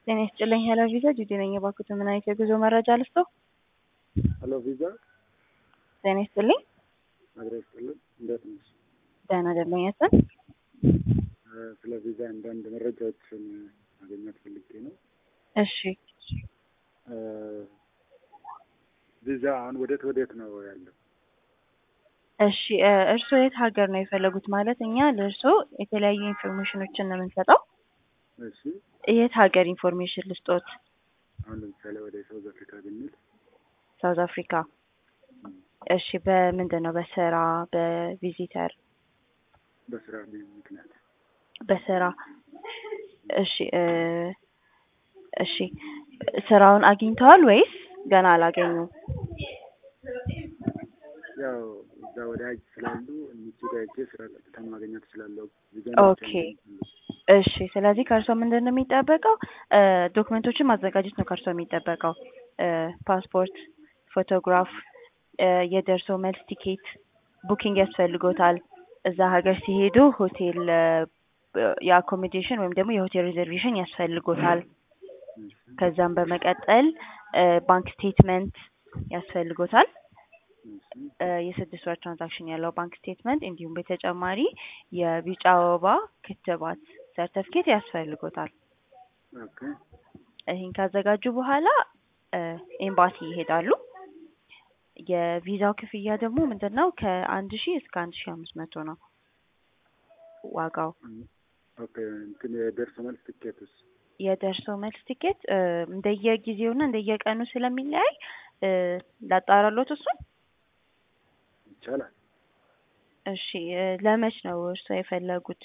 ጤና ይስጥልኝ ሄሎ ቪዛ ጁዲ ነኝ። እባክዎት ምን አይነት የጉዞ መረጃ ልስጥዎ? ሄሎ ቪዛ ጤና ይስጥልኝ። አድሬ ይስጥልን። እንዴት ነሽ? ደህና ደንበኛችን ስለ ቪዛ አንዳንድ መረጃዎችን ማግኘት ፈልጌ ነው። እሺ ቪዛ አሁን ወዴት ወዴት ነው ያለው? እሺ እ እርስዎ የት ሀገር ነው የፈለጉት? ማለት እኛ ለእርስዎ የተለያዩ ኢንፎርሜሽኖችን ነው የምንሰጠው። እሺ የት ሀገር ኢንፎርሜሽን ልስጦት? አሁን ለምሳሌ ወደ ሳውዝ አፍሪካ ብንል ሳውዝ አፍሪካ። እሺ በምንድን ነው? በስራ በቪዚተር? በስራ ምክንያት በስራ እሺ እ እሺ ስራውን አግኝተዋል ወይስ ገና አላገኙም? ያው እዛ ወዳጅ ስላሉ እነሱ ጋር ሄጄ ስራ ቀጥታ ማግኘት እችላለሁ። ቪዛ ኦኬ እሺ ስለዚህ ከእርሶ ምንድን ነው የሚጠበቀው? እ ዶክመንቶችን ማዘጋጀት ነው ከእርሶ የሚጠበቀው። እ ፓስፖርት፣ ፎቶግራፍ፣ እ የደርሶ መልስ ቲኬት ቡኪንግ ያስፈልጎታል። እዛ ሀገር ሲሄዱ ሆቴል እ የአኮሞዴሽን ወይም ደግሞ የሆቴል ሪዘርቬሽን ያስፈልጎታል። ከዛም በመቀጠል እ ባንክ ስቴትመንት ያስፈልጎታል። እ የስድስት ወር ትራንዛክሽን ያለው ባንክ ስቴትመንት እንዲሁም በተጨማሪ የቢጫ ወባ ክትባት ሰርተፍኬት ያስፈልጎታል። ኦኬ ይህን ካዘጋጁ በኋላ እ ኤምባሲ ይሄዳሉ። የቪዛው ክፍያ ደግሞ ምንድን ነው? ከአንድ ሺህ እስከ አንድ ሺህ አምስት መቶ ነው ዋጋው። ኦኬ እንትን የደርሶ መልስ ትኬትስ? የደርሶ መልስ ቲኬት እ እንደየጊዜውና እንደየቀኑ ስለሚለያይ እ ላጣራሎት እሱን። ይቻላል። እሺ እ ለመች ነው እርስዎ የፈለጉት?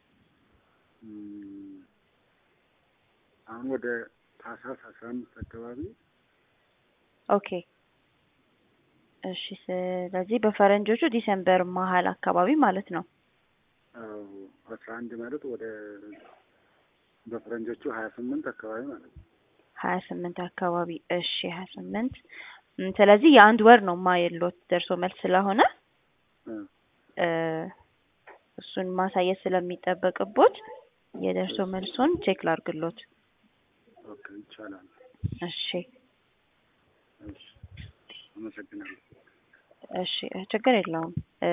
እም፣ አሁን ወደ ታህሳስ አስራ አምስት አካባቢ ኦኬ እሺ ስለዚህ በፈረንጆቹ ዲሴምበር መሀል አካባቢ ማለት ነው። አዎ አስራ አንድ ማለት ወደ በፈረንጆቹ ሀያ ስምንት አካባቢ ማለት ነው። ሀያ ስምንት አካባቢ እሺ ሀያ ስምንት እም፣ ስለዚህ የአንድ ወር ነው ማየሎት ደርሶ መልስ ስለሆነ እ እ እሱን ማሳየት ስለሚጠበቅቦት የደርሶ መልሱን ቼክ ላርግሎት። ኦኬ ይቻላል። እሺ እሺ አመሰግናለሁ። እሺ ችግር የለውም።